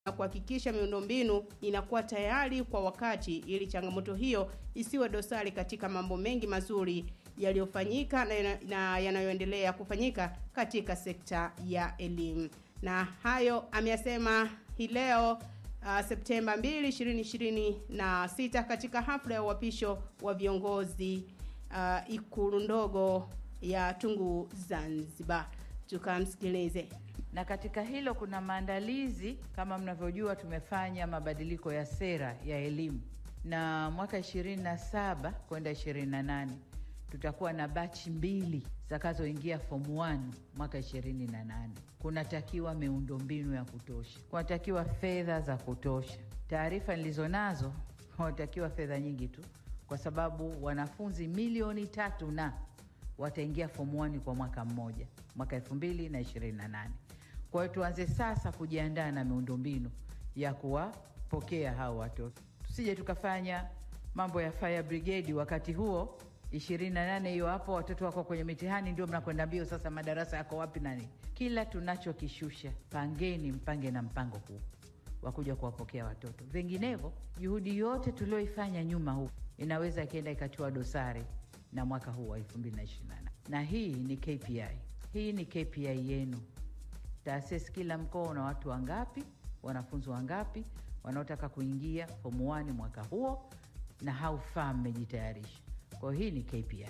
na kuhakikisha miundombinu inakuwa tayari kwa wakati ili changamoto hiyo isiwe dosari katika mambo mengi mazuri yaliyofanyika na, na yanayoendelea kufanyika katika sekta ya elimu. Na hayo ameyasema hii leo uh, Septemba 2, 2026 katika hafla ya uapisho wa viongozi uh, Ikulu ndogo ya Tungu Zanzibar. Tukamsikilize. Na katika hilo kuna maandalizi, kama mnavyojua, tumefanya mabadiliko ya sera ya elimu, na mwaka 27 kwenda 28 tutakuwa na bachi mbili zitakazoingia form 1 mwaka 28. Kunatakiwa miundombinu ya kutosha, kunatakiwa fedha za kutosha. Taarifa nilizonazo, kunatakiwa fedha nyingi tu, kwa sababu wanafunzi milioni tatu na wataingia form 1 kwa mwaka mmoja, mwaka 2028. Kwa hiyo tuanze sasa kujiandaa na miundombinu ya kuwapokea hao watoto, tusije tukafanya mambo ya fire brigade wakati huo 28 hiyo hapo, watoto wako kwenye mitihani, ndio mnakwenda mbio sasa, madarasa yako wapi? Nani, kila tunachokishusha, pangeni mpange na mpango huu wa kuja kuwapokea watoto, vinginevyo juhudi yote tulioifanya nyuma huku inaweza ikaenda ikatiwa dosari na mwaka huu wa 2028. Na hii ni KPI, hii ni KPI yenu taasisi. Kila mkoa una watu wangapi, wanafunzi wangapi wanaotaka kuingia form 1 mwaka huo, na how far mmejitayarisha. Kwa hiyo hii ni KPI,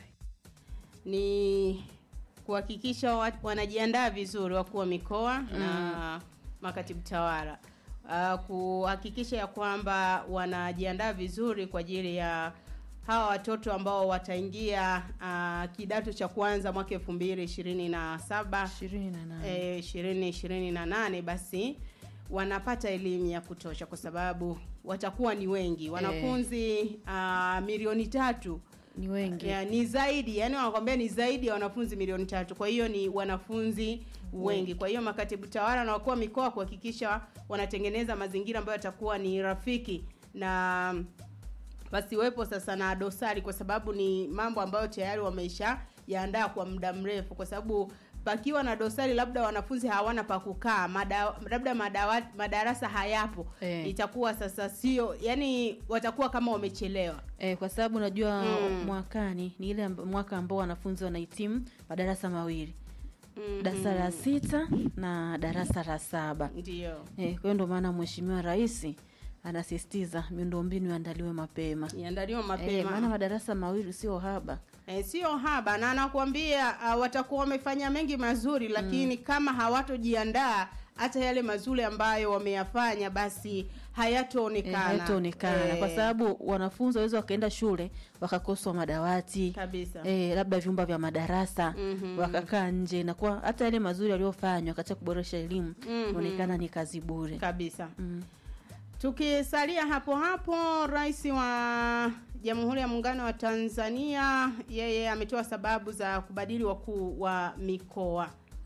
ni kuhakikisha wanajiandaa vizuri wakuu wa mikoa mm. na makatibu tawala uh, kuhakikisha ya kwamba wanajiandaa vizuri kwa ajili ya hawa watoto ambao wataingia uh, kidato cha kwanza mwaka elfu mbili ishirini na saba ishirini ishirini na nane basi wanapata elimu ya kutosha kwa sababu watakuwa ni wengi wanafunzi uh, milioni tatu ni wengi ya, ni zaidi yani wanakwambia ni zaidi ya wanafunzi milioni tatu kwa hiyo ni wanafunzi wengi kwa hiyo makatibu tawala na wakuu wa mikoa kuhakikisha wanatengeneza mazingira ambayo yatakuwa ni rafiki na pasiwepo sasa na dosari kwa sababu ni mambo ambayo tayari wameisha yaandaa kwa muda mrefu kwa sababu pakiwa na dosari labda wanafunzi hawana pa kukaa mada, labda madawa, madarasa hayapo Eh. itakuwa sasa sio yani watakuwa kama wamechelewa E, kwa sababu unajua Mm. mwakani ni ile amb- mwaka ambao wanafunzi wanahitimu madarasa mawili Mhm. darasa la sita na darasa la saba ndio e, kwa hiyo ndio maana mheshimiwa rais anasisitiza miundombinu iandaliwe mapema iandaliwa e, maana mapema madarasa mawili sio haba e, sio haba na anakuambia uh, watakuwa wamefanya mengi mazuri lakini kama hawatojiandaa hata yale mazuri ambayo wameyafanya basi e, hayatoonekana hayataonekana Eh, kwa sababu wanafunzi waweza wakaenda shule wakakoswa madawati kabisa e, labda vyumba vya madarasa Mhm. wakakaa nje inakuwa hata yale mazuri yaliyofanywa katika kuboresha elimu Mhm. inaonekana ni kazi bure kabisa mm. Tukisalia hapo hapo, rais wa Jamhuri ya Muungano wa Tanzania yeye ametoa sababu za kubadili wakuu wa mikoa.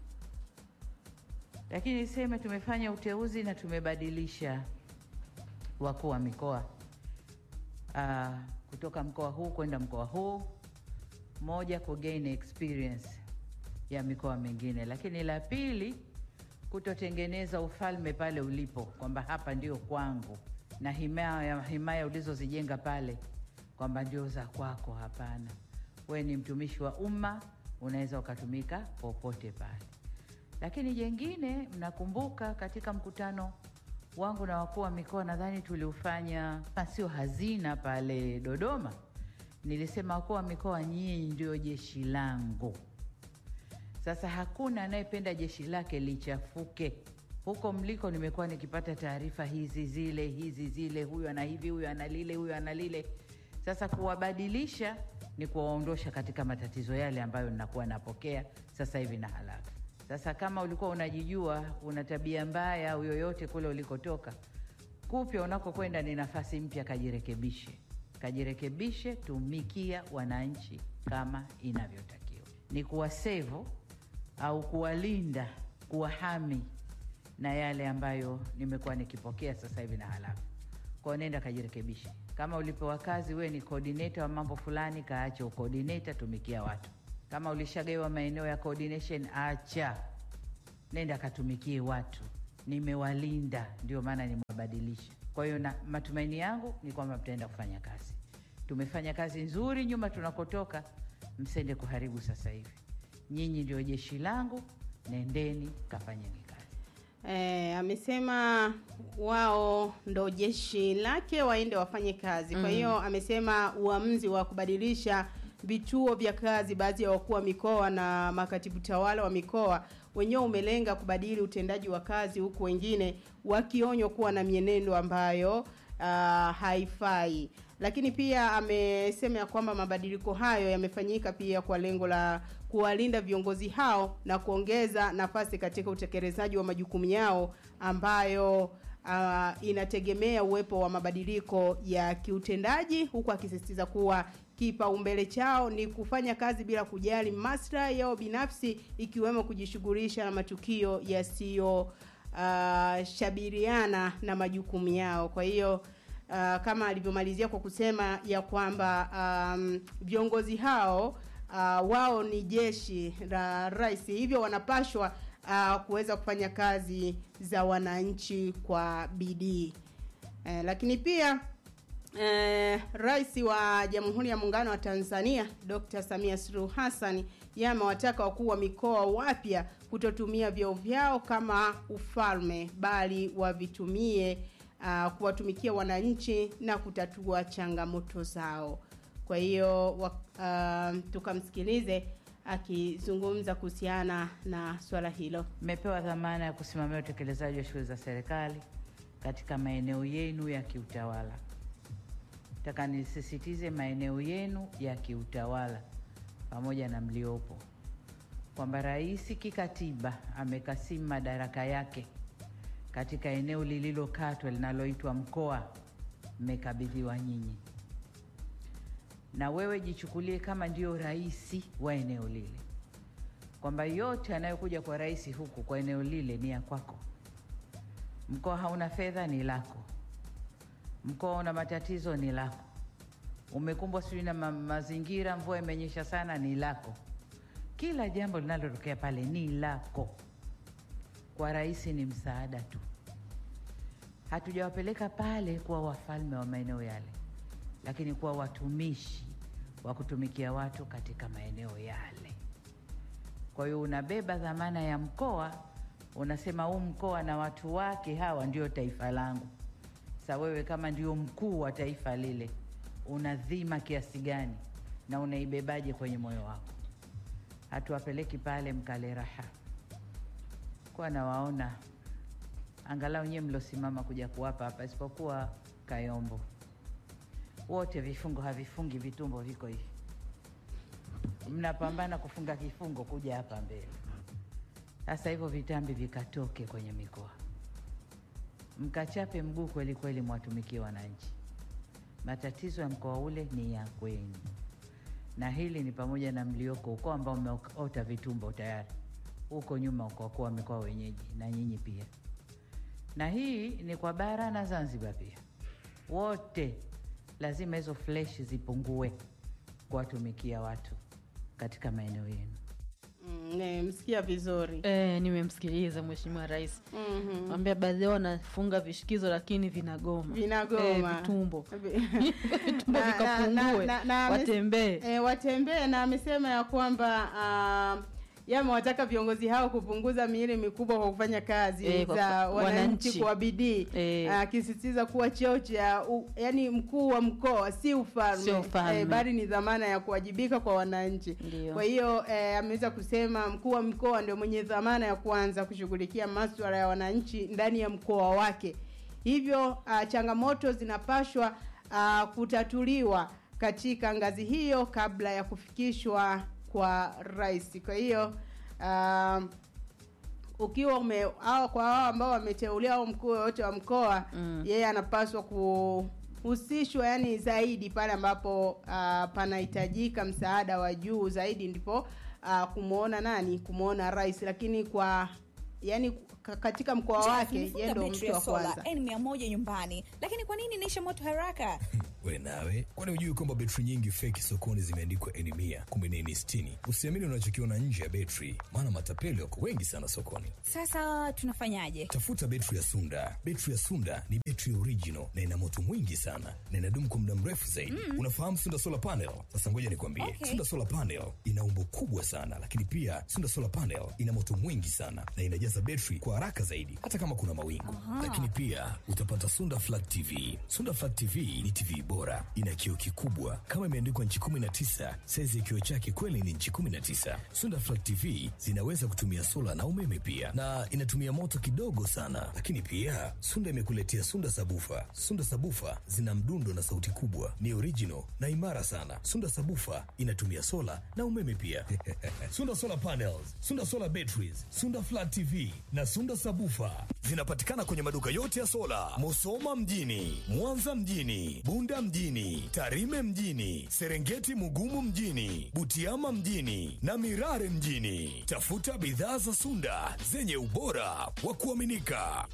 lakini niseme tumefanya uteuzi na tumebadilisha wakuu wa mikoa uh, kutoka mkoa huu kwenda mkoa huu, moja ku gain experience ya mikoa mingine, lakini la pili kutotengeneza ufalme pale ulipo, kwamba hapa ndio kwangu na himaya, himaya ulizozijenga pale kwamba ndio za kwako. Hapana, we ni mtumishi wa umma, unaweza ukatumika popote pale. Lakini jengine, mnakumbuka katika mkutano wangu na wakuu wa mikoa, nadhani tuliufanya sio hazina pale Dodoma, nilisema wakuu wa mikoa, nyinyi ndio jeshi langu. Sasa hakuna anayependa jeshi lake lichafuke. Huko mliko nimekuwa nikipata taarifa hizi zile hizi zile, huyu ana hivi, huyu ana lile, huyu ana lile. Sasa kuwabadilisha ni kuwaondosha katika matatizo yale ambayo ninakuwa napokea sasa hivi na haraka. Sasa kama ulikuwa unajijua una tabia mbaya au yoyote kule ulikotoka, kupya unakokwenda ni nafasi mpya, kajirekebishe, kajirekebishe, tumikia wananchi kama inavyotakiwa, ni kuwasevu au kuwalinda, kuwahami na yale ambayo nimekuwa nikipokea sasa hivi na halafu kwao. Nenda kajirekebishe. Kama ulipewa kazi, wewe ni coordinator wa mambo fulani, kaache ucoordinator, tumikia watu. Kama ulishagawa maeneo ya coordination, acha, nenda katumikie watu. nimewalinda, ndio maana nimewabadilisha. Kwa hiyo na matumaini yangu ni kwamba mtaenda kufanya kazi. Tumefanya kazi nzuri nyuma tunakotoka, msende kuharibu sasa hivi. Nyinyi ndio jeshi langu, nendeni kafanyeni kazi. E, amesema wao ndo jeshi lake waende wafanye kazi. Kwa hiyo amesema uamuzi wa kubadilisha vituo vya kazi baadhi ya wakuu wa mikoa na makatibu tawala wa mikoa wenyewe umelenga kubadili utendaji wa kazi, huku wengine wakionywa kuwa na mienendo ambayo ah, haifai. Lakini pia amesema ya kwamba mabadiliko hayo yamefanyika pia kwa lengo la kuwalinda viongozi hao na kuongeza nafasi katika utekelezaji wa majukumu yao ambayo ah, inategemea uwepo wa mabadiliko ya kiutendaji, huku akisisitiza kuwa kipaumbele chao ni kufanya kazi bila kujali maslahi yao binafsi, ikiwemo kujishughulisha na matukio yasiyo ah, shabiriana na majukumu yao. Kwa hiyo ah, kama alivyomalizia kwa kusema ya kwamba um, viongozi hao uh, wao ni jeshi la rais, hivyo wanapashwa uh, kuweza kufanya kazi za wananchi kwa bidii. Eh, lakini pia eh, rais wa Jamhuri ya Muungano wa Tanzania Dr. Samia Suluhu Hassan yeye amewataka wakuu wa mikoa wapya kutotumia vyeo vyao kama ufalme bali wavitumie uh, kuwatumikia wananchi na kutatua changamoto zao. Kwa hiyo wa- uh, tukamsikilize akizungumza kuhusiana na swala hilo. Mmepewa dhamana ya kusimamia utekelezaji wa shughuli za serikali katika maeneo yenu ya kiutawala. Nataka nisisitize maeneo yenu ya kiutawala pamoja na mliopo, kwamba rais kikatiba amekasimu madaraka yake katika eneo lililokatwa linaloitwa mkoa, mmekabidhiwa nyinyi, na wewe jichukulie kama ndio rais wa eneo lile kwamba yote yanayokuja kwa rais huku kwa eneo lile ni ya kwako. Mkoa hauna fedha, ni lako. Mkoa una matatizo, ni lako. Umekumbwa sijui na ma mazingira, mvua imenyesha sana, ni lako. Kila jambo linalotokea pale ni lako. Kwa rais ni msaada tu. Hatujawapeleka pale kuwa wafalme wa maeneo yale, lakini kuwa watumishi wa kutumikia watu katika maeneo yale. Kwa hiyo unabeba dhamana ya mkoa, unasema huu mkoa na watu wake hawa ndio taifa langu. Sa wewe kama ndio mkuu wa taifa lile, una dhima kiasi gani na unaibebaje kwenye moyo wako? Hatuwapeleki pale mkale raha, kwa nawaona angalau nyewe mlosimama kuja kuwapa hapa, isipokuwa Kayombo, wote vifungo havifungi, vitumbo viko hivi mnapambana kufunga kifungo kuja hapa mbele. Sasa hivyo vitambi vikatoke kwenye mikoa, mkachape mguu kweli kweli, mwatumikie wananchi. Matatizo ya mkoa ule ni ya kwenu, na hili ni pamoja na mlioko huko ambao umeota vitumbo tayari huko nyuma, uko wakuu wa mikoa wenyeji na nyinyi pia, na hii ni kwa bara na Zanzibar pia, wote lazima hizo fleshi zipungue kuwatumikia watu katika maeneo yenu. Mm, nimemsikia vizuri. E, nimemsikiliza Mheshimiwa Rais Mhm. ambia baadhi yao wanafunga vishikizo lakini vinagoma Vinagoma. Eh, vitumbo vitumbo Na- na- vikapungue na- na- na- watembee E, watembee na amesema ya kwamba uh, yamewataka viongozi hao kupunguza miili mikubwa kwa kufanya kazi Eh, kwa za fa- wananchi wananchi. kwa bidii Eh. akisisitiza kuwa cheo cha u- yani mkuu wa mkoa si ufalme, Sio ufalme. Eh, bali ni dhamana ya kuwajibika kwa wananchi. Ndio. Kwa hiyo eh, ameweza kusema mkuu wa mkoa ndio mwenye dhamana ya kuanza kushughulikia masuala ya wananchi ndani ya mkoa wake. Hivyo uh, changamoto zinapashwa uh, kutatuliwa katika ngazi hiyo kabla ya kufikishwa kwa rais. Kwa hiyo um, ukiwa ume au kwa hao ambao wameteuliwa au mkuu yoyote wa mkoa Mm. yeye anapaswa kuhusishwa yani zaidi pale ambapo uh, panahitajika msaada wa juu zaidi ndipo uh, kumwona nani kumwona rais lakini kwa yani ka- katika mkoa Jeff, wake nimefunga yeye ndo betri mtu ya wa sola kwanza N100 nyumbani, lakini kwa nini inaisha moto haraka? We nawe, kwani hujui kwamba betri nyingi feki sokoni zimeandikwa eni mia kumbe ni eni sitini? Usiamini unachokiona nje ya betri, maana matapeli wako wengi sana sokoni. Sasa tunafanyaje? Tafuta betri ya Sunda. Betri ya Sunda ni betri original na ina moto mwingi sana na inadumu kwa muda mrefu zaidi. Unafahamu Sunda solar panel? Sasa ngoja nikwambie, Okay. Sunda solar panel ina umbo kubwa sana, lakini pia Sunda solar panel ina moto mwingi sana na inajaza betri kwa haraka zaidi, hata kama kuna mawingu. Lakini pia utapata Sunda flat TV. Sunda flat TV ni TV bora, ina kioo kikubwa kama imeandikwa nchi 19. Saizi ya kioo chake kweli ni nchi 19. Sunda flat TV zinaweza kutumia sola na umeme pia, na inatumia moto kidogo sana. Lakini pia Sunda imekuletea Sunda sabufa. Sunda sabufa zina mdundo na sauti kubwa, ni original na imara sana. Sunda sabufa inatumia sola na umeme pia. Sunda solar panels, Sunda solar batteries, Sunda flat TV na Sunda sabufa zinapatikana kwenye maduka yote ya sola, Musoma mjini, Mwanza mjini, Bunda mjini, Tarime mjini, Serengeti Mugumu mjini, Butiama mjini na Mirare mjini. Tafuta bidhaa za Sunda zenye ubora wa kuaminika.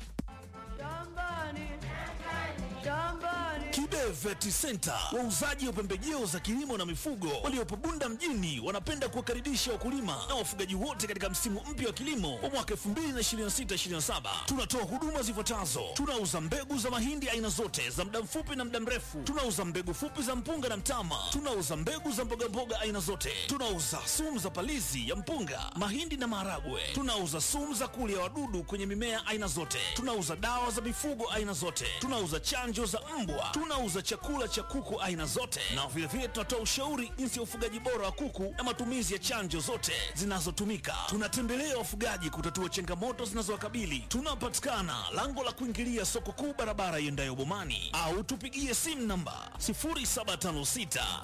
Kibe Vet Center, wauzaji wa pembejeo za kilimo na mifugo waliopo Bunda mjini, wanapenda kuwakaribisha wakulima na wafugaji wote katika msimu mpya wa kilimo wa mwaka 2026/2027. Tunatoa huduma zifuatazo: tunauza mbegu za mahindi aina zote za muda mfupi na muda mrefu, tunauza mbegu fupi za mpunga na mtama, tunauza mbegu za mbogamboga aina zote, tunauza sumu za palizi ya mpunga, mahindi na maharagwe, tunauza sumu za kulia wadudu kwenye mimea aina zote, tunauza dawa za mifugo aina zote, tunauza chanjo za mbwa, tunauza chakula cha kuku aina zote, na vilevile tunatoa ushauri jinsi ya ufugaji bora wa kuku na matumizi ya chanjo zote zinazotumika. Tunatembelea wafugaji kutatua changamoto zinazowakabili. Tunapatikana lango la kuingilia soko kuu, barabara iendayo Bomani, au tupigie simu namba 0756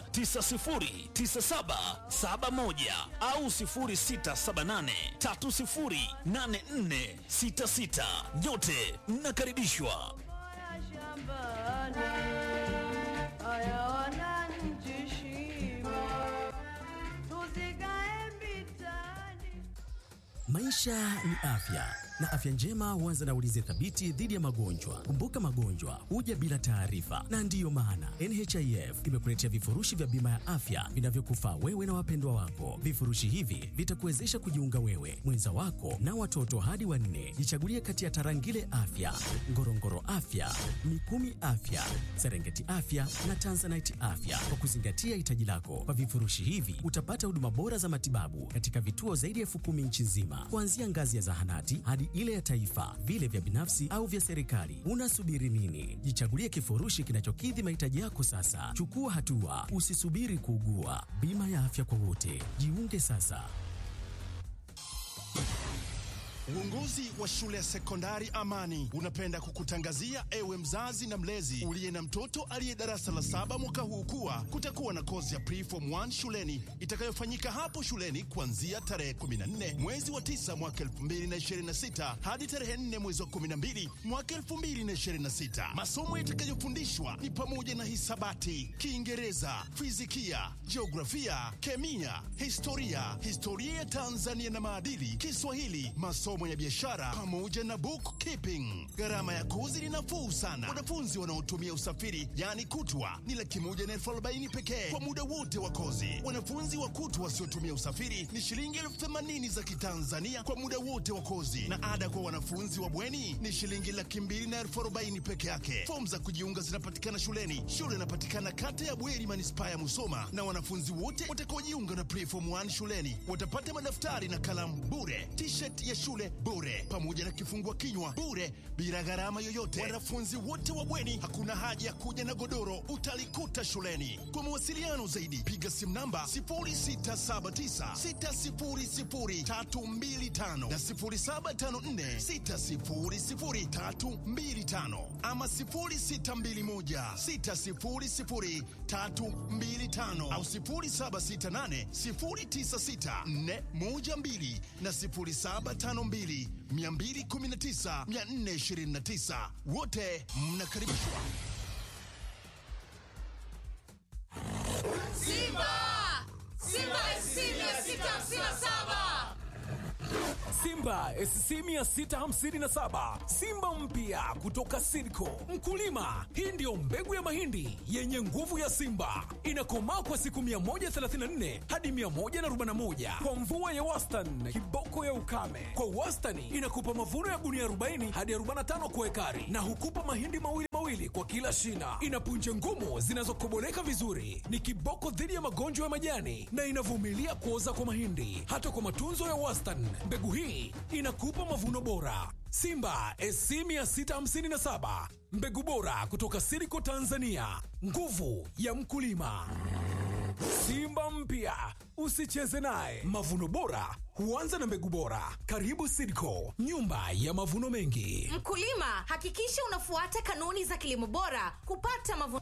909771 au 0678 308466. Nyote mnakaribishwa. Maisha ni afya na afya njema huanza na ulinzi thabiti dhidi ya magonjwa. Kumbuka, magonjwa huja bila taarifa, na ndiyo maana NHIF imekuletea vifurushi vya bima ya afya vinavyokufaa wewe na wapendwa wako. Vifurushi hivi vitakuwezesha kujiunga wewe, mwenza wako na watoto hadi wanne. Jichagulie kati ya Tarangire Afya, Ngorongoro Afya, Mikumi Afya, Serengeti Afya na Tanzanite Afya kwa kuzingatia hitaji lako. Kwa vifurushi hivi utapata huduma bora za matibabu katika vituo zaidi ya elfu kumi nchi nzima, kuanzia ngazi ya zahanati hadi ile ya taifa, vile vya binafsi au vya serikali. Unasubiri nini? Jichagulie kifurushi kinachokidhi mahitaji yako sasa. Chukua hatua, usisubiri kuugua. Bima ya afya kwa wote, jiunge sasa. Uongozi wa shule ya sekondari Amani unapenda kukutangazia ewe mzazi na mlezi uliye na mtoto aliye darasa la saba mwaka huu kuwa kutakuwa na kozi ya preform 1 shuleni itakayofanyika hapo shuleni kuanzia tarehe 14 mwezi wa 9 mwaka 2026 hadi tarehe 4 mwezi wa 12 mwaka 2026. Masomo yatakayofundishwa ni pamoja na hisabati, Kiingereza, fizikia, jiografia, kemia, historia, historia ya Tanzania na maadili, Kiswahili, masomo ya biashara pamoja na bookkeeping. Gharama ya kozi ni nafuu sana. Wanafunzi wanaotumia usafiri yani kutwa ni laki moja na elfu arobaini pekee kwa muda wote wa kozi. Wanafunzi wa kutwa wasiotumia usafiri ni shilingi elfu themanini za Kitanzania kwa muda wote wa kozi, na ada kwa wanafunzi wa bweni ni shilingi laki mbili na elfu arobaini peke yake. Fomu za kujiunga zinapatikana shuleni. Shule inapatikana kata ya Bweri, manispaa ya Musoma, na wanafunzi wote watakaojiunga na preform 1 shuleni watapata madaftari na kalamu bure, t-shirt ya shule bure, pamoja na kifungua kinywa bure, bila gharama yoyote. Wanafunzi wote wa bweni, hakuna haja ya kuja na godoro, utalikuta shuleni. Kwa mawasiliano zaidi, piga simu namba 0679600325 na 0754600325 ama 0621600325 au 0768096412 na 0752 219 429. Wote mnakaribishwa. Simba! Simba SC 657! Simba SC 657 Simba mpya kutoka Sidco. Mkulima, hii ndiyo mbegu ya mahindi yenye nguvu ya Simba, inakomaa kwa siku 134 hadi 141 kwa mvua ya wastani, kiboko ya ukame. Kwa wastani inakupa mavuno ya gunia 40 hadi 45 kwa ekari, na hukupa mahindi mawili mawili kwa kila shina. Ina punje ngumu zinazokoboleka vizuri, ni kiboko dhidi ya magonjwa ya majani na inavumilia kuoza kwa mahindi. Hata kwa matunzo ya wastani, mbegu hii inakupa mavuno bora. Simba SC 657 mbegu bora kutoka Siriko Tanzania, nguvu ya mkulima. Simba mpya usicheze naye. Mavuno bora huanza na mbegu bora. Karibu Sidco, nyumba ya mavuno mengi. Mkulima, hakikisha unafuata kanuni za kilimo bora kupata mavuno.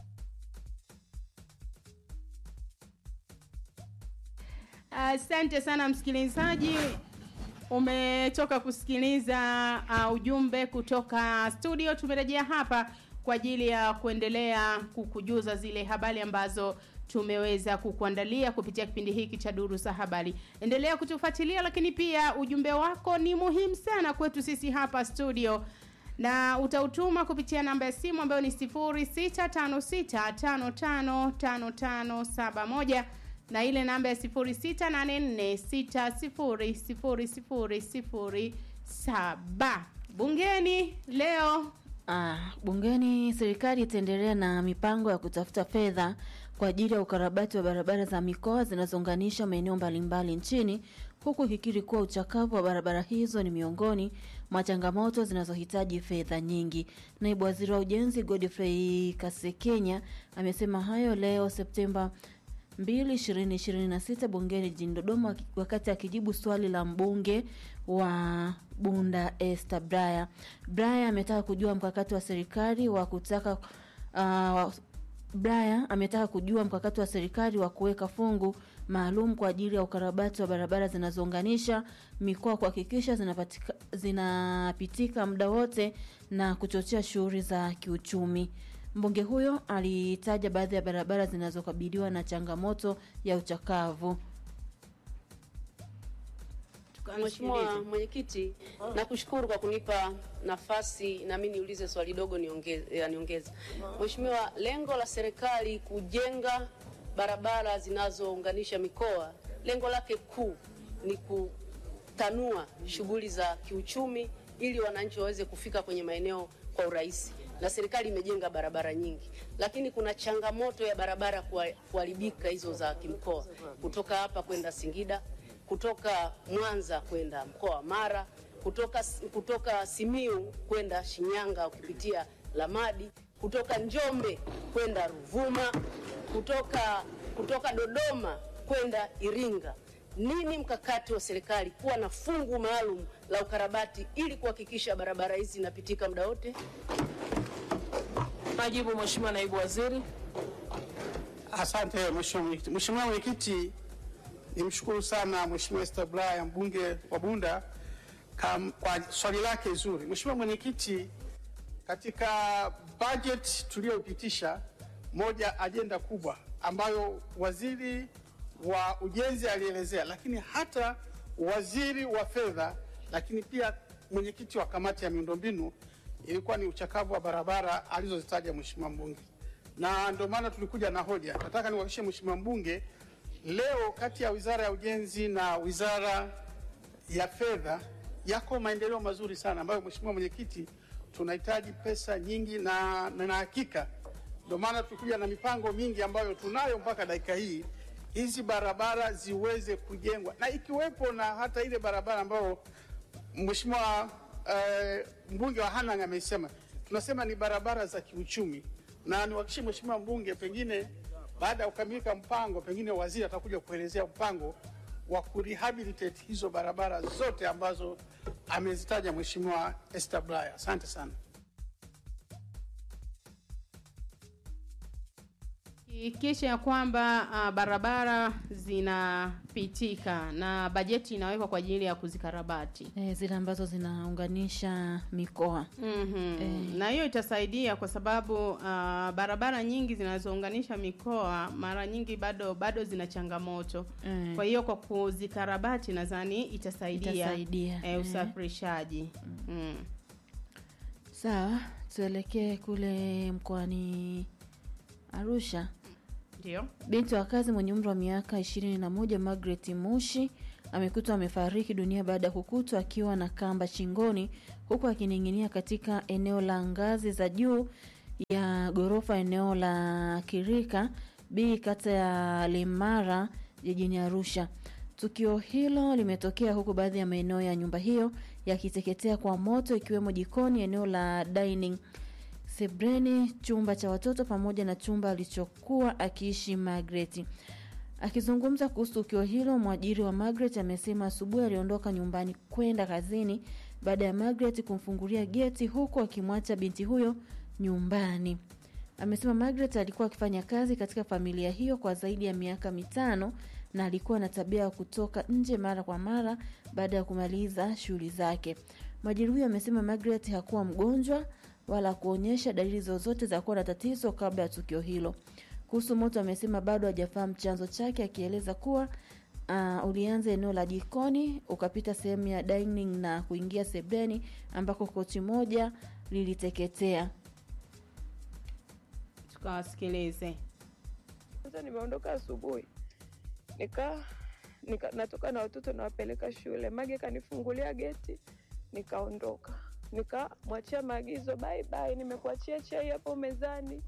Asante sana msikilizaji, umetoka kusikiliza uh, ujumbe kutoka studio. Tumerejea hapa kwa ajili ya kuendelea kukujuza zile habari ambazo tumeweza kukuandalia kupitia kipindi hiki cha Duru za Habari. Endelea kutufuatilia, lakini pia ujumbe wako ni muhimu sana kwetu sisi hapa studio na utautuma kupitia namba ya simu ambayo ni 0656555571 na ile namba ya 0684600007. Bungeni leo Ah, bungeni serikali itaendelea na mipango ya kutafuta fedha kwa ajili ya ukarabati wa barabara za mikoa zinazounganisha maeneo mbalimbali nchini huku ikikiri kuwa uchakavu wa barabara hizo ni miongoni mwa changamoto zinazohitaji fedha nyingi. Naibu Waziri wa Ujenzi Godfrey Kasekenya amesema hayo leo Septemba 2 2026 bungeni jijini Dodoma wakati akijibu swali la mbunge wa Bunda Esther Braya. Braya ametaka kujua mkakati wa serikali wa kutaka uh, Braya ametaka kujua mkakati wa serikali wa kuweka fungu maalum kwa ajili ya ukarabati wa barabara zinazounganisha mikoa kuhakikisha zinapatika, zinapitika muda wote na kuchochea shughuli za kiuchumi. Mbunge huyo alitaja baadhi ya barabara zinazokabiliwa na changamoto ya uchakavu. Mheshimiwa Mwenyekiti, nakushukuru kwa kunipa nafasi na mimi niulize swali dogo niongeze, ya niongeze. Mheshimiwa, lengo la serikali kujenga barabara zinazounganisha mikoa, lengo lake kuu ni kutanua shughuli za kiuchumi ili wananchi waweze kufika kwenye maeneo kwa urahisi, na serikali imejenga barabara nyingi, lakini kuna changamoto ya barabara kuharibika hizo za kimkoa, kutoka hapa kwenda Singida kutoka Mwanza kwenda mkoa wa Mara, kutoka, kutoka Simiu kwenda Shinyanga ukipitia Lamadi, kutoka Njombe kwenda Ruvuma, kutoka, kutoka Dodoma kwenda Iringa. Nini mkakati wa serikali kuwa na fungu maalum la ukarabati ili kuhakikisha barabara hizi zinapitika muda wote? Majibu, Mheshimiwa Naibu Waziri. Asante Mheshimiwa Mwenyekiti, nimshukuru sana Mheshimiwa Esther Bulaya mbunge wa Bunda kam, kwa swali lake zuri. Mheshimiwa Mwenyekiti, katika budget tuliyopitisha, moja ajenda kubwa ambayo waziri wa ujenzi alielezea, lakini hata waziri wa fedha, lakini pia mwenyekiti wa kamati ya miundombinu ilikuwa ni uchakavu wa barabara alizozitaja Mheshimiwa mbunge, na ndio maana tulikuja na hoja. Nataka niwahakikishie Mheshimiwa mbunge leo kati ya wizara ya ujenzi na wizara ya fedha yako maendeleo mazuri sana ambayo mheshimiwa mwenyekiti tunahitaji pesa nyingi na na hakika ndio maana tulikuja na mipango mingi ambayo tunayo mpaka dakika hii hizi barabara ziweze kujengwa na ikiwepo na hata ile barabara ambayo mheshimiwa uh, mbunge wa Hanang amesema tunasema ni barabara za kiuchumi na niwahakikishie mheshimiwa mbunge pengine baada ya kukamilika mpango, pengine waziri atakuja kuelezea mpango wa kurehabilitate hizo barabara zote ambazo amezitaja Mheshimiwa Esther Bulaya. Asante sana. Hakikisha ya kwamba uh, barabara zinapitika na bajeti inawekwa kwa ajili ya kuzikarabati. E, zile ambazo zinaunganisha mikoa. Mm-hmm. Eh. Na hiyo itasaidia kwa sababu uh, barabara nyingi zinazounganisha mikoa mara nyingi bado bado zina changamoto. Eh. Kwa hiyo kwa kuzikarabati nadhani itasaidia, Itasaidia, eh, eh. usafirishaji. Mm. Sawa, tuelekee kule mkoani Arusha. Ndio. Binti wa kazi mwenye umri wa miaka ishirini na moja Margaret Mushi amekutwa amefariki dunia baada ya kukutwa akiwa na kamba shingoni huku akining'inia katika eneo la ngazi za juu ya ghorofa eneo la Kirika B kata ya Limara jijini Arusha. Tukio hilo limetokea huku baadhi ya maeneo ya nyumba hiyo yakiteketea kwa moto ikiwemo jikoni, eneo la dining sebreni, chumba cha watoto pamoja na chumba alichokuwa akiishi Margaret. Akizungumza kuhusu tukio hilo, mwajiri wa Margaret amesema asubuhi aliondoka nyumbani kwenda kazini baada ya Margaret kumfungulia geti huku akimwacha binti huyo nyumbani. Amesema Margaret alikuwa akifanya kazi katika familia hiyo kwa zaidi ya miaka mitano na alikuwa na tabia ya kutoka nje mara kwa mara baada ya kumaliza shughuli zake. Mwajiri huyo amesema Margaret hakuwa mgonjwa wala kuonyesha dalili zozote za kuwa na tatizo kabla ya tukio hilo. Kuhusu moto amesema bado hajafahamu chanzo chake, akieleza kuwa uh, ulianza eneo la jikoni ukapita sehemu ya dining na kuingia sebeni ambako kochi moja liliteketea. Tukawasikilize. Sasa nimeondoka asubuhi nika, nika natoka na watoto nawapeleka shule. Mage kanifungulia geti nikaondoka, nikamwachia maagizo bye bye, nimekuachia chai hapo mezani,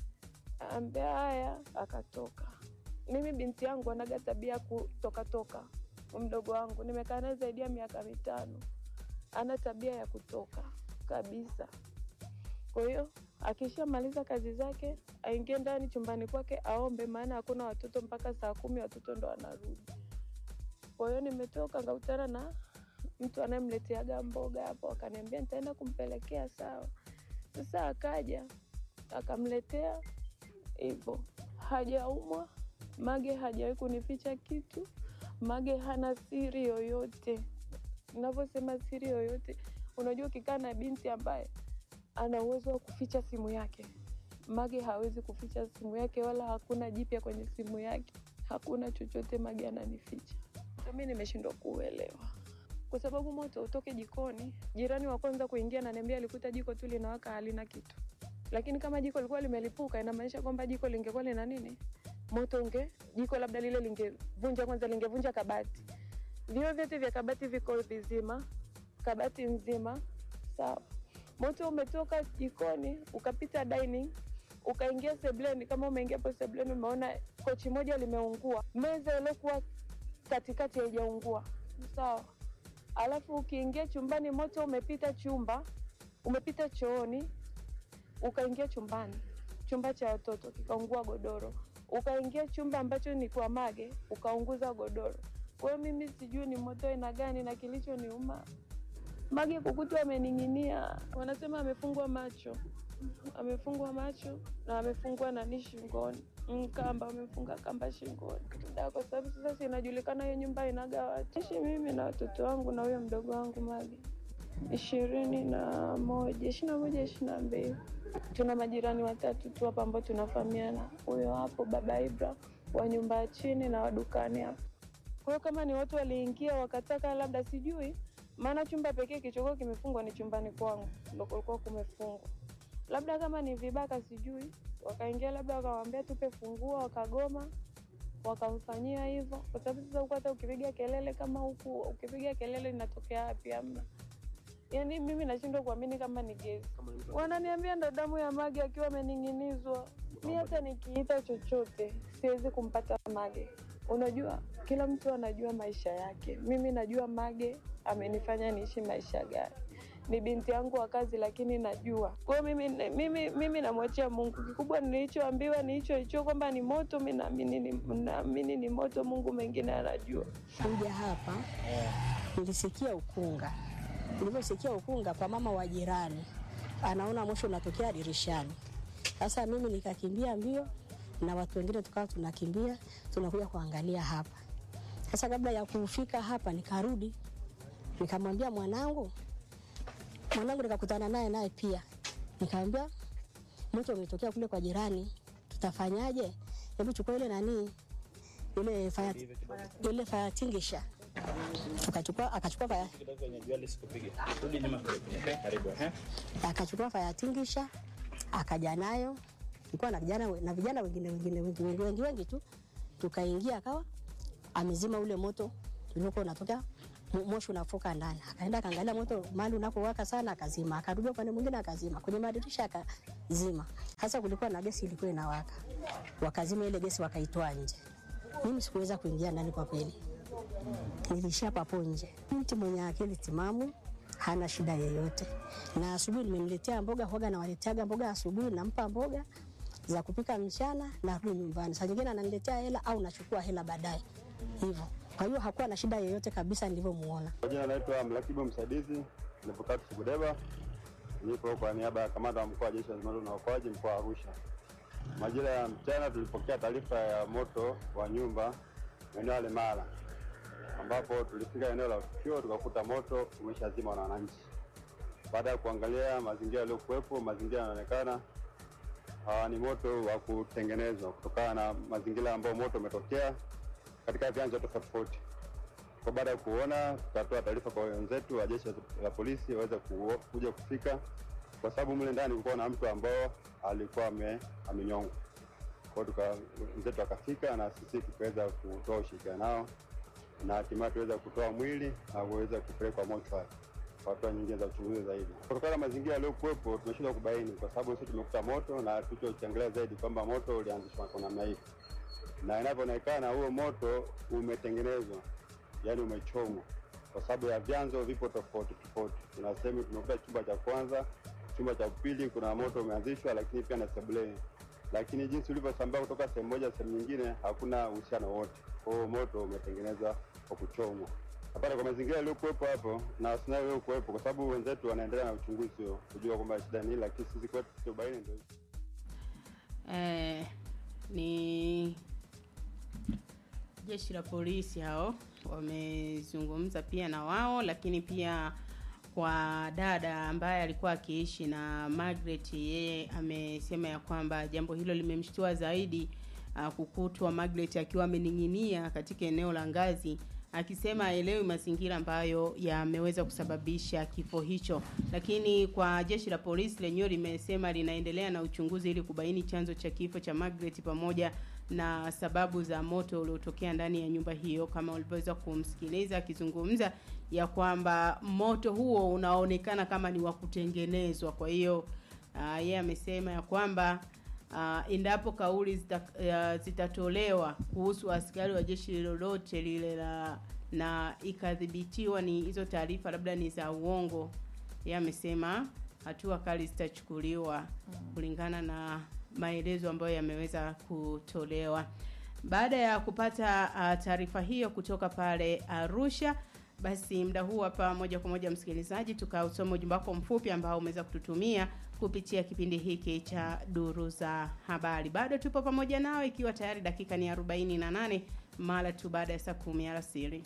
ambia haya, akatoka. Mimi binti yangu anaga tabia ya kutokatoka, mdogo wangu nimekaa naye zaidi ya miaka mitano, ana tabia ya kutoka kabisa. Kwa hiyo akishamaliza kazi zake aingie ndani chumbani kwake aombe, maana hakuna watoto mpaka saa kumi watoto ndo wanarudi. Kwa hiyo nimetoka ngakutana na mtu anayemleteaga mboga hapo, akaniambia nitaenda kumpelekea. Sawa. Sasa akaja akamletea hivyo, hajaumwa. Mage hajawahi kunificha kitu. Mage hana siri yoyote. Navyosema siri yoyote, unajua ukikaa na binti ambaye ana uwezo wa kuficha simu yake. Mage hawezi kuficha simu yake, wala hakuna jipya kwenye simu yake, hakuna chochote Mage ananificha. Mi nimeshindwa kuuelewa, kwa sababu moto utoke jikoni. Jirani wa kwanza kuingia ananiambia alikuta jiko tu linawaka halina kitu, lakini kama jiko lilikuwa limelipuka, inamaanisha kwamba jiko lingekuwa lina nini, moto unge jiko labda lile lingevunja kwanza, lingevunja kabati. Vioo vyote vya kabati viko vizima, kabati nzima, sawa moto umetoka jikoni ukapita dining ukaingia sebleni. Kama umeingia hapo sebleni, umeona kochi moja limeungua, meza iliokuwa katikati haijaungua, sawa. Alafu ukiingia chumbani, moto umepita chumba, umepita chooni, ukaingia chumbani, chumba cha watoto kikaungua godoro, ukaingia chumba ambacho ni kwa Mage ukaunguza godoro. Kwa hiyo mimi sijui ni moto aina gani, na kilichoniuma Mage kukutwa amening'inia, wanasema amefungwa macho, amefungwa macho na amefungwa nani shingoni, kamba, amefunga kamba shingoni da, kwa sababu sasa si inajulikana hiyo nyumba inaga watu. Ishi mimi na watoto wangu na huyo mdogo wangu Mage ishirini na moja ishirini na moja ishirini na mbili Tuna majirani watatu tu hapa ambao tunafahamiana, huyo hapo baba Ibra wa nyumba ya chini na wadukani hapo. Kwa hiyo kama ni watu waliingia wakataka, labda sijui maana chumba pekee kilichokuwa kimefungwa ni chumbani kwangu, ndo kulikuwa kumefungwa. Labda kama ni vibaka, sijui wakaingia, labda wakawaambia tupe funguo, wakagoma, wakamfanyia hivyo, kwa sababu sasa huku hata ukipiga kelele kama huku, ukipiga kelele inatokea wapi? Amna. Yani mimi nashindwa kuamini kama ni gesi. Wananiambia ndo damu ya Mage akiwa amening'inizwa. Mi hata nikiita chochote siwezi kumpata Mage. Unajua, kila mtu anajua maisha yake. Mimi najua Mage amenifanya niishi maisha gani. Ni binti yangu wa kazi, lakini najua. Kwa hiyo mimi, mimi, mimi namwachia Mungu. Kikubwa nilichoambiwa ni hicho hicho, kwamba ni moto. Mi naamini ni, naamini ni moto. Mungu mengine anajua. Kuja hapa nilisikia ukunga, nilivyosikia ukunga kwa mama wa jirani, anaona moshi unatokea dirishani. Sasa mimi nikakimbia mbio na watu wengine tukawa tunakimbia tunakuja kuangalia hapa. Sasa kabla ya kufika hapa nikarudi nikamwambia mwanangu, mwanangu nikakutana naye naye pia, nikamwambia moto umetokea kule kwa jirani, tutafanyaje? Hebu chukua ile nani ile fire, ile fire extinguisher tukachukua akachukua fire akachukua fire extinguisher akaja nayo, nilikuwa na vijana na vijana wengine wengine wengi wengi wengi, wengi tu, tukaingia akawa amezima ule moto uliokuwa unatokea mo- moshi unafuka ndani. Akaenda akaangalia moto mahali unapowaka sana, akazima. Akarudi upande mwingine akazima, kwenye madirisha akazima. Hasa kulikuwa na gesi ilikuwa inawaka, wakazima ile gesi wakaitoa nje. Mimi sikuweza kuingia ndani kwa kweli, nilishia papo nje. Mtu mwenye akili timamu hana shida yeyote, na asubuhi nimemletea mboga, huaga nawaleteaga mboga asubuhi, nampa mboga za kupika mchana, narudi nyumbani. Saa nyingine ananiletea hela au nachukua hela baadaye hivyo. Kwa hiyo hakuwa na shida yoyote kabisa nilivyomuona. Kwa jina naitwa mrakibu msaidizi Levocatus Chibudeba, nipo kwa niaba ya kamanda wa mkoa wa jeshi la zimamoto na uokoaji mkoa wa Arusha. Majira ya mchana tulipokea taarifa ya moto wa nyumba eneo la Lemala, ambapo tulifika eneo la tukio tukakuta moto umeshazima na wananchi. Baada ya kuangalia mazingira yaliyokuwepo, mazingira yanaonekana uh, ni moto wa kutengenezwa kutokana na mazingira ambayo moto umetokea katika vyanzo tofauti tofauti. Kwa baada ya kuona, tukatoa taarifa kwa wenzetu wa jeshi la polisi waweze ku- kuja kufika, kwa sababu mle ndani kulikuwa na mtu ambao alikuwa ame- amenyongwa. Kwa hiyo tuka wenzetu wakafika na sisi tukaweza kutoa ushirikiano nao na hatimaye tuweza kutoa mwili na kuweza kupelekwa mochwari kwa hatua nyingine za uchunguzi zaidi. Kutokana na mazingira yaliyokuwepo, tumeshindwa kubaini kwa sababu sisi tumekuta moto na tulichochangalia zaidi kwamba moto ulianzishwa kwa namna hii, na inavyoonekana huo moto umetengenezwa, yani umechomwa, kwa sababu ya vyanzo vipo tofauti tofauti. Kuna sehemu tumekuta chumba cha kwanza, chumba cha pili kuna moto umeanzishwa, lakini pia na sebuleni, lakini jinsi ulivyosambaa kutoka sehemu moja sehemu nyingine hakuna uhusiano wote. Kwa hiyo moto umetengenezwa kwa kuchomwa. Hapana, kwa mazingira yaliyokuwepo hapo na scenario iliyokuwepo, kwa sababu wenzetu wanaendelea na uchunguzi huo kujua kwamba shida ni nini, lakini sisi kwetu tubaini ndio eh, ni jeshi la polisi hao wamezungumza pia na wao, lakini pia kwa dada ambaye alikuwa akiishi na Margaret, yeye amesema ya kwamba jambo hilo limemshtua zaidi uh, kukutwa Margaret akiwa amening'inia katika eneo la ngazi akisema aelewi mazingira ambayo yameweza kusababisha kifo hicho, lakini kwa jeshi la polisi lenyewe limesema linaendelea na uchunguzi ili kubaini chanzo cha kifo cha Margaret pamoja na sababu za moto uliotokea ndani ya nyumba hiyo, kama ulivyoweza kumsikiliza akizungumza ya kwamba moto huo unaonekana kama ni wa kutengenezwa. Kwa hiyo uh, yeye amesema ya kwamba uh, endapo kauli zita, uh, zitatolewa kuhusu askari wa jeshi lolote lile la na ikadhibitiwa ni hizo taarifa labda ni za uongo, yeye amesema hatua kali zitachukuliwa kulingana na maelezo ambayo yameweza kutolewa. Baada ya kupata uh, taarifa hiyo kutoka pale Arusha, basi muda huu hapa moja kwa moja msikilizaji, tukausoma ujumbe wako mfupi ambao umeweza kututumia kupitia kipindi hiki cha duru za habari. Bado tupo pamoja nawe, ikiwa tayari dakika ni 48 mara tu baada ya saa kumi alasiri.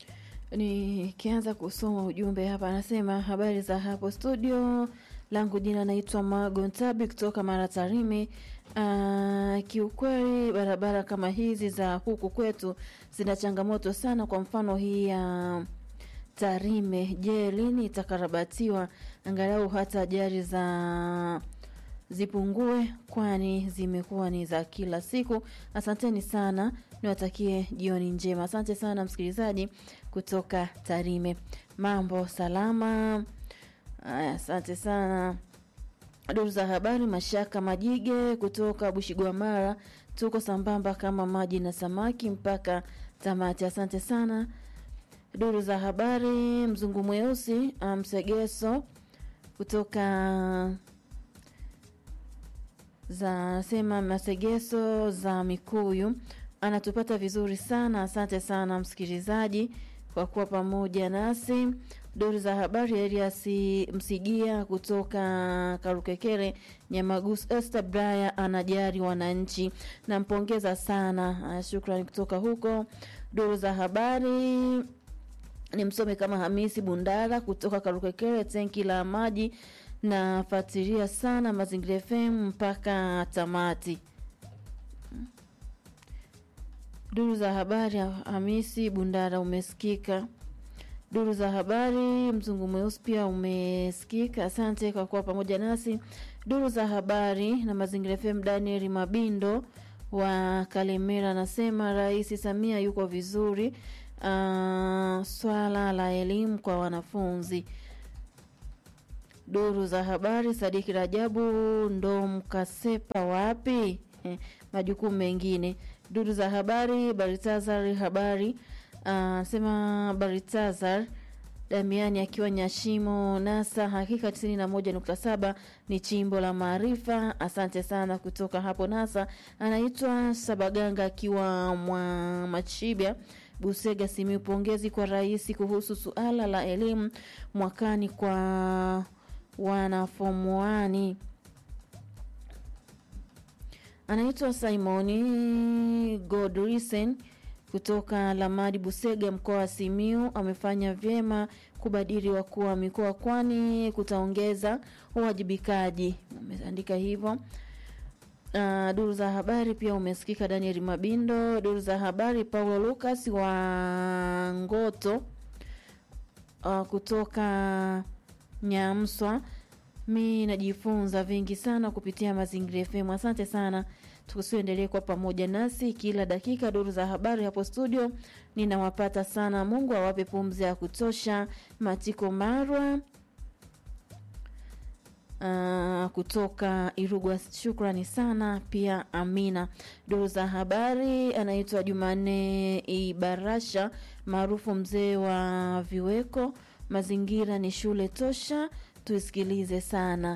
Nikianza kusoma ujumbe hapa, anasema habari za hapo studio, langu jina naitwa Mago Ntabi kutoka Mara Tarime. Uh, kiukweli barabara kama hizi za huku kwetu zina changamoto sana. Kwa mfano hii ya uh, Tarime, je, lini itakarabatiwa angalau hata ajali za zipungue, kwani zimekuwa ni za kila siku. Asanteni sana, niwatakie jioni njema. Asante sana msikilizaji kutoka Tarime, mambo salama. Aya, asante sana. Duru za habari, Mashaka Majige kutoka Bushigwamara, tuko sambamba kama maji na samaki mpaka tamati. Asante sana. Duru za habari, Mzungu Mweusi Msegeso kutoka za sema Masegeso za Mikuyu anatupata vizuri sana. Asante sana msikilizaji kwa kuwa pamoja nasi. Duru za habari Elias Msigia kutoka Karukekere Nyamagusu. Esther Braya anajari wananchi, nampongeza sana. Ah, Shukrani kutoka huko. Duru za habari ni msome kama Hamisi Bundara kutoka Karukekere, tenki la maji. Nafuatilia sana Mazingira FM mpaka tamati. Duru za habari Hamisi Bundara umesikika. Duru za habari mzungu mweusi pia umesikika. Asante kwa kuwa pamoja nasi. Duru za habari na Mazingira FM, Daniel Mabindo wa Kalemera anasema Rais Samia yuko vizuri. Uh, swala la elimu kwa wanafunzi. Duru za habari Sadiki Rajabu ndo mkasepa wapi? Eh, majukumu mengine. Duru za habari Baritazar habari anasema Baritazar Damiani akiwa Nyashimo Nasa, hakika 91.7 ni chimbo la maarifa. Asante sana kutoka hapo Nasa. Anaitwa Sabaganga akiwa mwa Machibia Busega Simiu. Pongezi kwa rais kuhusu suala la elimu mwakani kwa wanafomuani. Anaitwa Simoni Godrisen kutoka Lamadi Busega, mkoa wa Simiu. Amefanya vyema kubadili wakuu wa mikoa, kwani kutaongeza uwajibikaji. Ameandika hivyo. Uh, duru za habari pia umesikika Daniel Mabindo. Duru za habari Paulo Lucas wa Ngoto uh, kutoka Nyamswa. Mi najifunza vingi sana kupitia Mazingira FM. Asante sana, tusiendelee kwa pamoja nasi kila dakika. Duru za habari hapo studio ninawapata sana. Mungu awape pumzi ya kutosha. Matiko Marwa Uh, kutoka Irugwa, shukrani sana pia. Amina. Duru za habari anaitwa Jumanne Ibarasha maarufu mzee wa viweko. Mazingira ni shule tosha, tuisikilize sana.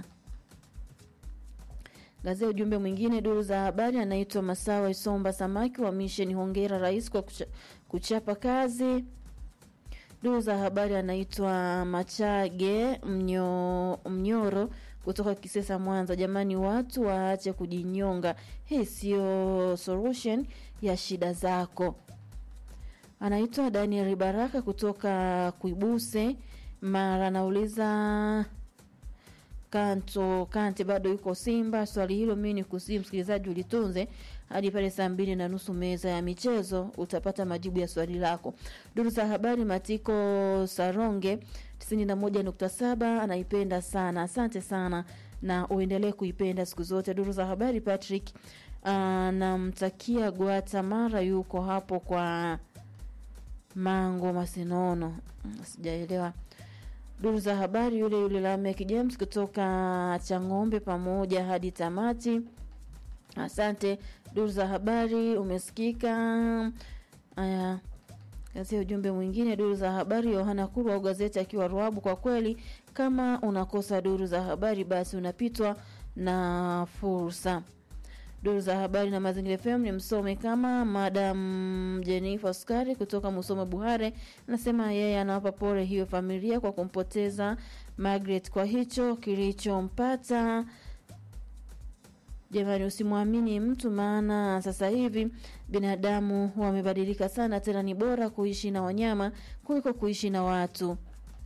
Gazia ujumbe mwingine, duru za habari anaitwa Masawa Isomba Samaki wa Misheni. Hongera rais kwa kucha, kuchapa kazi. Duru za habari anaitwa Machage Mnyo, Mnyoro kutoka Kisesa Mwanza. Jamani, watu waache kujinyonga, hii sio solution ya shida zako. Anaitwa Daniel Baraka kutoka Kuibuse Mara, anauliza Kanto Kante bado yuko Simba? Swali hilo mimi ni kusii msikilizaji ulitunze hadi pale saa mbili na nusu meza ya michezo utapata majibu ya swali lako. Duru za habari Matiko Saronge 91.7 anaipenda sana. Asante sana na uendelee kuipenda siku zote. Duru za habari Patrick anamtakia Guatemala yuko hapo kwa Mango Masinono. Sijaelewa duru za habari yule yule Lamek James kutoka Chang'ombe pamoja hadi tamati. Asante. Duru za habari umesikika. Aya, kazi ujumbe mwingine, duru za habari Yohana Kuru au gazeti akiwa Ruabu. Kwa kweli, kama unakosa duru za habari, basi unapitwa na fursa. Duru za habari na Mazingira FM ni msome kama Madam Jennifer Skari kutoka Musome Buhare, anasema yeye anawapa pole hiyo familia kwa kumpoteza Margaret kwa hicho kilichompata. Jamani, usimwamini mtu, maana sasa hivi binadamu wamebadilika sana. Tena ni bora kuishi na wanyama kuliko kuishi na watu.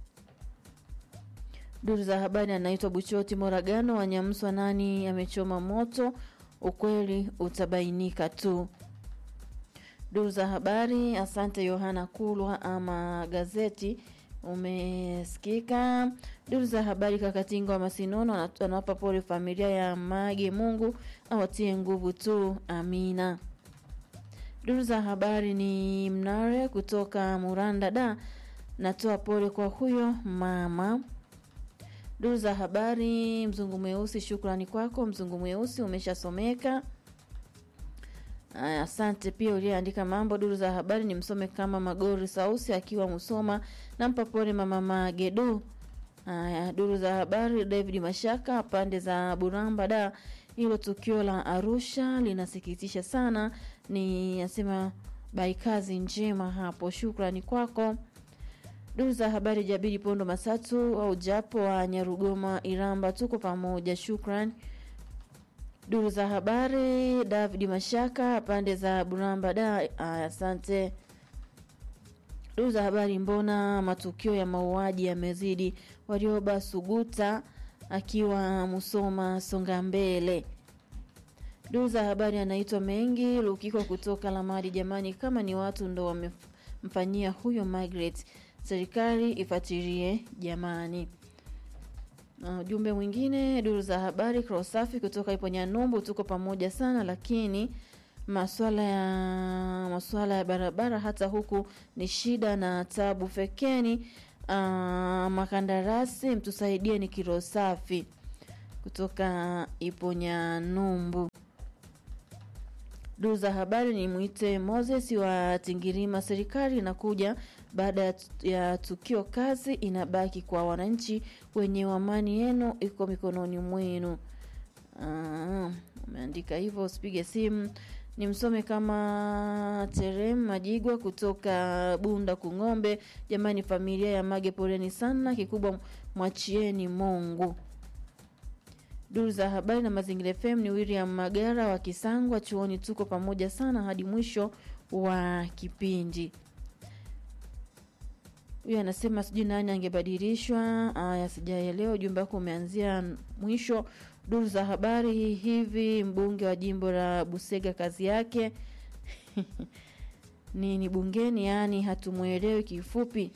Duru za habari anaitwa Buchoti Moragano Wanyamswa, nani amechoma moto? Ukweli utabainika tu. Duru za habari, asante Yohana Kulwa ama gazeti umesikika. Duru za habari, Kakatinga wa Masinono anawapa pole familia ya Mage, Mungu awatie nguvu tu, amina. Duru za habari ni Mnare kutoka Muranda da, natoa pole kwa huyo mama. Duru za habari, mzungu mweusi, shukrani kwako mzungu mweusi, umeshasomeka. Aya, asante pia uliyeandika mambo. Duru za habari ni msome kama Magori Sausi akiwa Musoma, nampa pole mama Magedu. Aya, duru za habari David Mashaka pande za Buramba da, hilo tukio la Arusha linasikitisha sana, ni asema bai kazi njema hapo, shukrani kwako. Duru za habari Jabiri Pondo Masatu au Japo wa Nyarugoma Iramba, tuko pamoja, shukran. Duru za habari David Mashaka pande za Buramba da, aya, asante. Duru za habari mbona matukio ya mauaji yamezidi? Warioba Suguta akiwa Musoma songa mbele. Duru za habari anaitwa Mengi Lukiko kutoka Lamadi. Jamani, kama ni watu ndo wamemfanyia huyo Margaret, serikali ifuatilie jamani. Uh, ujumbe mwingine duru za habari Krosafi kutoka ipo Nyanumbu, tuko pamoja sana, lakini maswala ya maswala ya barabara hata huku ni shida na tabu. Fekeni uh, makandarasi mtusaidie, ni kiro safi kutoka ipo Nyanumbu. Duru za habari ni mwite Moses wa Tingirima. Serikali inakuja baada ya, ya tukio, kazi inabaki kwa wananchi wenye amani yenu iko mikononi mwenu. Ah, umeandika hivyo, usipige simu ni msome kama Terem Majigwa kutoka Bunda Kung'ombe. Jamani, familia ya Mage, poleni sana, kikubwa mwachieni Mungu. Duru za habari na Mazingira FM ni William Magara wa Kisangwa chuoni, tuko pamoja sana hadi mwisho wa kipindi. Huyu anasema sijui nani angebadilishwa. Aya, sijaelewa ujumbe wako umeanzia mwisho. Duru za habari hivi, mbunge wa jimbo la Busega kazi yake nini bungeni? Yaani hatumwelewi kifupi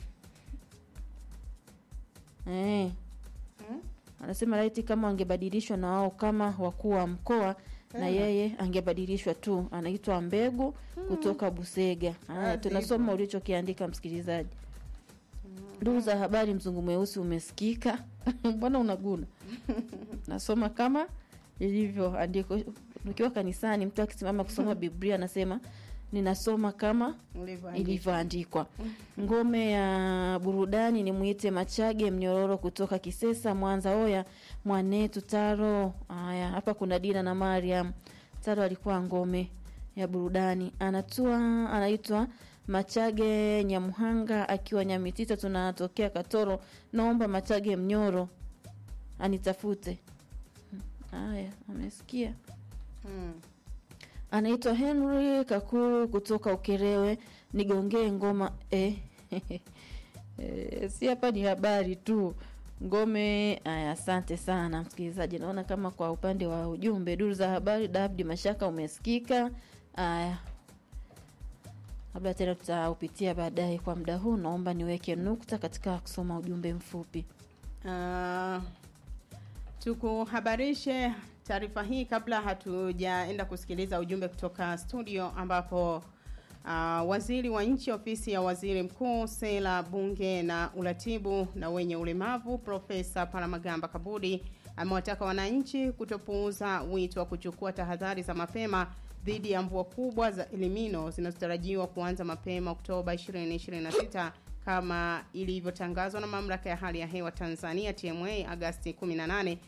eh. Anasema laiti kama wangebadilishwa na wao kama wakuu wa mkoa na Eh. yeye angebadilishwa tu. Anaitwa Mbegu kutoka Busega. Haya, Kazi tunasoma ulichokiandika msikilizaji. Duru za habari, mzungu mweusi umesikika. Mbona unaguna? Nasoma kama ilivyoandikwa. Ukiwa kanisani, mtu akisimama kusoma Biblia anasema ninasoma kama Ulivyoandikwa. ilivyoandikwa. Ngome ya burudani ni mwite Machage Mnyororo kutoka Kisesa, Mwanza. Oya mwanetu Taro. Haya, hapa kuna Dina na Mariam. Taro alikuwa ngome ya burudani, anatua anaitwa Machage Nyamuhanga akiwa Nyamitita, tunatokea Katoro. Naomba Machage Mnyoro anitafute. Haya, amesikia Hmm. anaitwa Henry Kakuru kutoka Ukerewe, nigongee ngoma eh. Eh, si hapa ni habari tu ngome. Aya, asante sana msikilizaji. Naona kama kwa upande wa ujumbe, duru za habari, David Mashaka umesikika. Aya, labda tena tutaupitia baadaye. Kwa muda huu, naomba niweke nukta katika kusoma ujumbe mfupi. Ah, tukuhabarishe taarifa hii kabla hatujaenda kusikiliza ujumbe kutoka studio ambapo uh, waziri wa nchi ofisi ya waziri mkuu sera bunge na uratibu na wenye ulemavu profesa paramagamba kabudi amewataka wananchi kutopuuza wito wa kuchukua tahadhari za mapema dhidi ya mvua kubwa za elimino zinazotarajiwa kuanza mapema oktoba 2026 kama ilivyotangazwa na mamlaka ya hali ya hewa Tanzania TMA Agasti 18,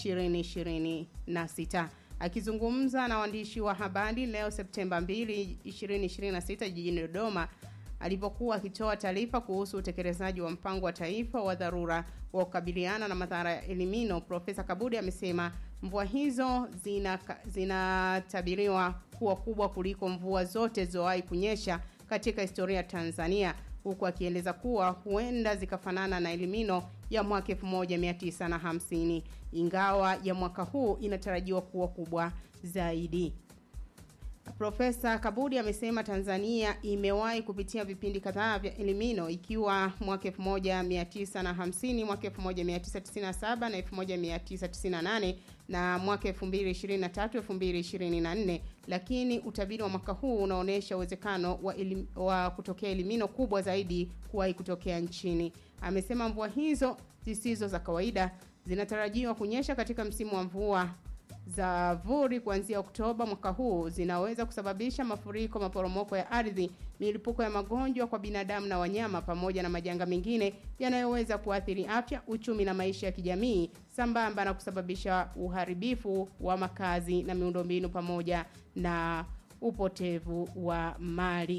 2026. Akizungumza na waandishi wa habari leo Septemba 2, 2026 jijini Dodoma alipokuwa akitoa taarifa kuhusu utekelezaji wa mpango wa taifa wa dharura wa kukabiliana na madhara ya elimino, Profesa Kabudi amesema mvua hizo zina- zinatabiriwa kuwa kubwa kuliko mvua zote zilizowahi kunyesha katika historia ya Tanzania huku akieleza kuwa huenda zikafanana na elimino ya mwaka 1950 ingawa ya mwaka huu inatarajiwa kuwa kubwa zaidi. Profesa Kabudi amesema Tanzania imewahi kupitia vipindi kadhaa vya elimino ikiwa mwaka 1950, mwaka 1997 na 1998 na mwaka 2023 2024, lakini utabiri wa mwaka huu unaonyesha uwezekano wa, elim, wa kutokea elimino kubwa zaidi kuwahi kutokea nchini. Amesema mvua hizo zisizo za kawaida zinatarajiwa kunyesha katika msimu wa mvua za vuli kuanzia Oktoba mwaka huu zinaweza kusababisha mafuriko, maporomoko ya ardhi, milipuko ya magonjwa kwa binadamu na wanyama, pamoja na majanga mengine yanayoweza kuathiri afya, uchumi na maisha ya kijamii, sambamba na kusababisha uharibifu wa makazi na miundombinu pamoja na upotevu wa mali.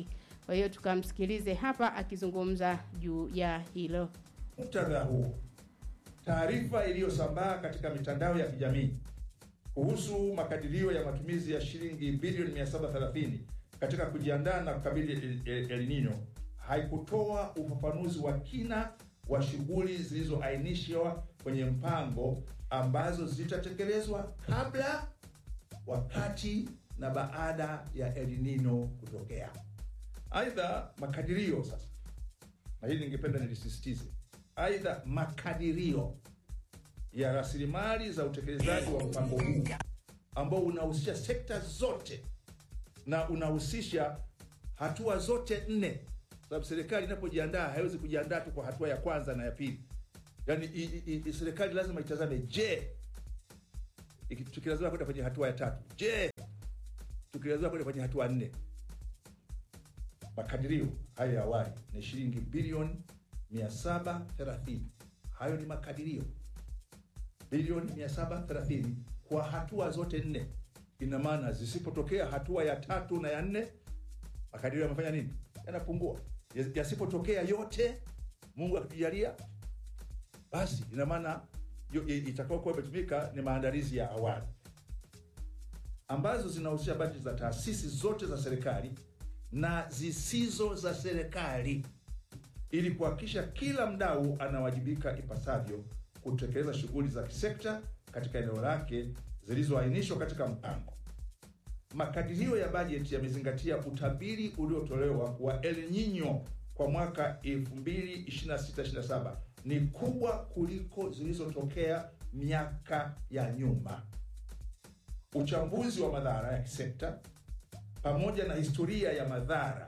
Kwa hiyo tukamsikilize hapa akizungumza juu ya hilo. Muktadha huo, taarifa iliyosambaa katika mitandao ya kijamii kuhusu makadirio ya matumizi ya shilingi bilioni 730 katika kujiandaa na kukabili El, El, El Nino haikutoa ufafanuzi wa kina wa shughuli zilizoainishwa kwenye mpango ambazo zitatekelezwa kabla, wakati na baada ya El Nino kutokea. Aidha, makadirio sasa, na hili ningependa nilisisitize, aidha makadirio ya rasilimali za utekelezaji wa mpango huu ambao unahusisha sekta zote na unahusisha hatua zote nne, sababu serikali inapojiandaa haiwezi kujiandaa tu kwa hatua ya kwanza na ya pili. Yaani i- i- i- serikali lazima itazame, je, iki- tukilazima kwenda kwenye hatua ya tatu, je, tukilazima kwenda kwenye hatua nne. Makadirio hayo ya awali ni shilingi bilioni 730. Hayo ni makadirio bilioni 730 kwa hatua zote nne. Ina maana zisipotokea hatua ya tatu na ya nne, makadirio yamefanya nini? Yanapungua. Yas- Yasipotokea yote, Mungu akitujalia, basi ina maana yo- i- itakayokuwa imetumika ni maandalizi ya awali ambazo zinahusisha bajeti za taasisi zote za serikali na zisizo za serikali ili kuhakikisha kila mdau anawajibika ipasavyo kutekeleza shughuli za kisekta katika eneo lake zilizoainishwa katika mpango. Makadirio ya bajeti yamezingatia utabiri uliotolewa wa El Nino kwa mwaka 2026-27 ni kubwa kuliko zilizotokea miaka ya nyuma. Uchambuzi wa madhara ya kisekta pamoja na historia ya madhara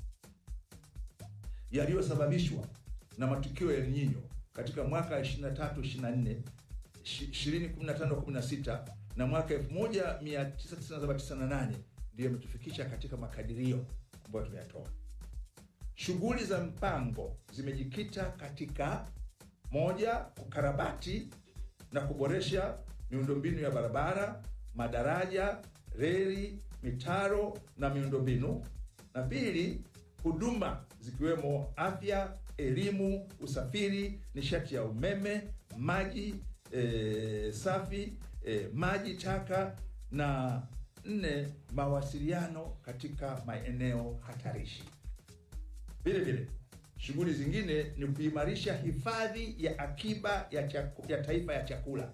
yaliyosababishwa na matukio ya El Nino katika mwaka 23 24 2015 16 na mwaka 1997 ndiyo imetufikisha katika makadirio ambayo tumeyatoa. Shughuli za mpango zimejikita katika moja, ukarabati na kuboresha miundombinu ya barabara, madaraja, reli, mitaro na miundombinu, na pili, huduma zikiwemo afya, elimu, usafiri, nishati ya umeme, maji e, safi, e, maji taka, na nne, mawasiliano katika maeneo hatarishi. Vile vile shughuli zingine ni kuimarisha hifadhi ya akiba ya, chaku, ya taifa ya chakula,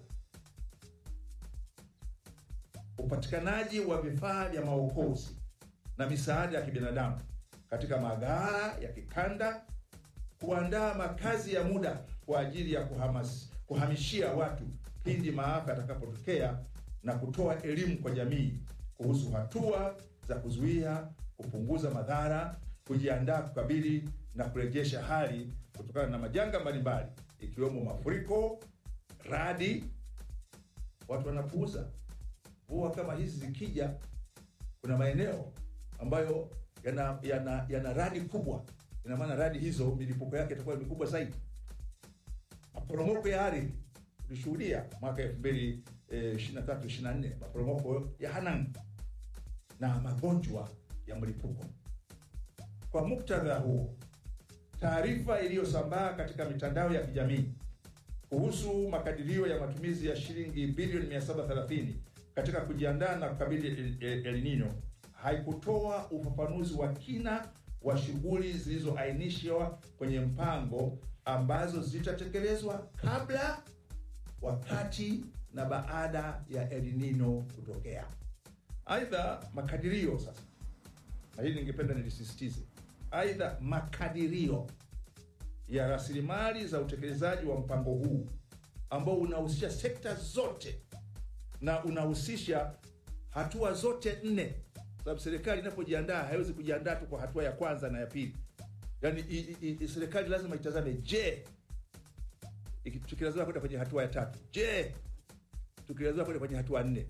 upatikanaji wa vifaa vya maokozi na misaada ya kibinadamu katika maghala ya kikanda, kuandaa makazi ya muda kwa ajili ya kuhamas, kuhamishia watu pindi maafa yatakapotokea na kutoa elimu kwa jamii kuhusu hatua za kuzuia, kupunguza madhara, kujiandaa kukabili na kurejesha hali kutokana na majanga mbalimbali ikiwemo mafuriko, radi. Watu wanapuuza mvua kama hizi zikija, kuna maeneo ambayo yana, yana, yana radi kubwa. Ina maana radi hizo milipuko yake itakuwa mikubwa zaidi. Maporomoko ya ardhi tulishuhudia mwaka elfu mbili ishirini na tatu ishirini na nne maporomoko ya Hanang na magonjwa ya mlipuko. Kwa muktadha huo, taarifa iliyosambaa katika mitandao ya kijamii kuhusu makadirio ya matumizi ya shilingi bilioni 730 katika kujiandaa na kukabili El, El, El Nino haikutoa ufafanuzi wa kina wa shughuli zilizoainishwa kwenye mpango ambazo zitatekelezwa kabla, wakati na baada ya El Nino kutokea. Aidha, makadirio sasa, na hili ningependa nilisisitize, aidha makadirio ya rasilimali za utekelezaji wa mpango huu ambao unahusisha sekta zote na unahusisha hatua zote nne, sababu serikali inapojiandaa haiwezi kujiandaa tu kwa hatua ya kwanza na ya pili. Yaani i- i- i- serikali lazima itazame, je, iki- tukilazima kwenda kwenye hatua ya tatu, je, tukilazima kwenda kwenye hatua nne.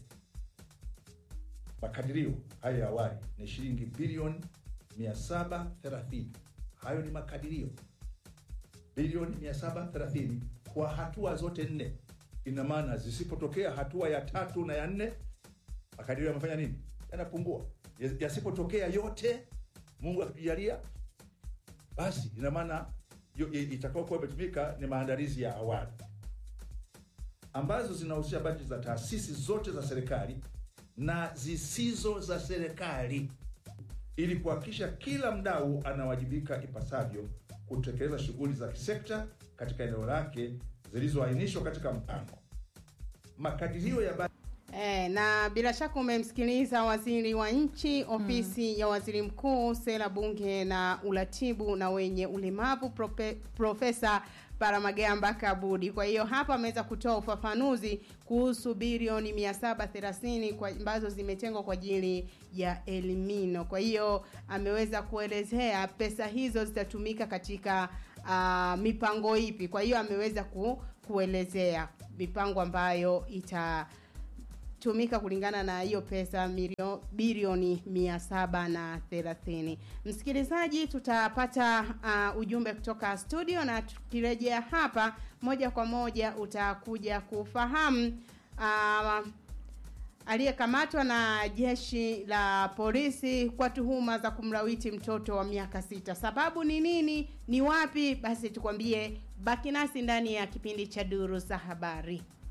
Makadirio hayo ya awali ni shilingi bilioni 730. Hayo ni makadirio bilioni 730 kwa hatua zote nne. Ina maana zisipotokea hatua ya tatu na ya nne, makadirio yamefanya nini? Yanapungua. Yas- Yasipotokea yote, Mungu akitujalia, basi ina maana yo- i- itakayokuwa imetumika ni maandalizi ya awali ambazo zinahusisha bajeti za taasisi zote za serikali na zisizo za serikali ili kuhakikisha kila mdau anawajibika ipasavyo kutekeleza shughuli za kisekta katika eneo lake zilizoainishwa katika mpango. Makadirio ya bajeti E, na bila shaka umemsikiliza waziri wa nchi ofisi ya waziri mkuu sera bunge na uratibu na wenye ulemavu prope, profesa Paramagamba Kabudi. Kwa hiyo hapa ameweza kutoa ufafanuzi kuhusu bilioni 730 kwa ambazo zimetengwa kwa ajili ya elimino. Kwa hiyo ameweza kuelezea pesa hizo zitatumika katika uh, mipango ipi. Kwa hiyo ameweza ku, kuelezea mipango ambayo ita tumika kulingana na hiyo pesa milio, bilioni mia saba na thelathini. Msikilizaji, tutapata uh, ujumbe kutoka studio na tukirejea hapa moja kwa moja utakuja kufahamu uh, aliyekamatwa na jeshi la polisi kwa tuhuma za kumlawiti mtoto wa miaka sita. Sababu ni nini? Ni wapi? Basi tukwambie, baki nasi ndani ya kipindi cha Duru za Habari.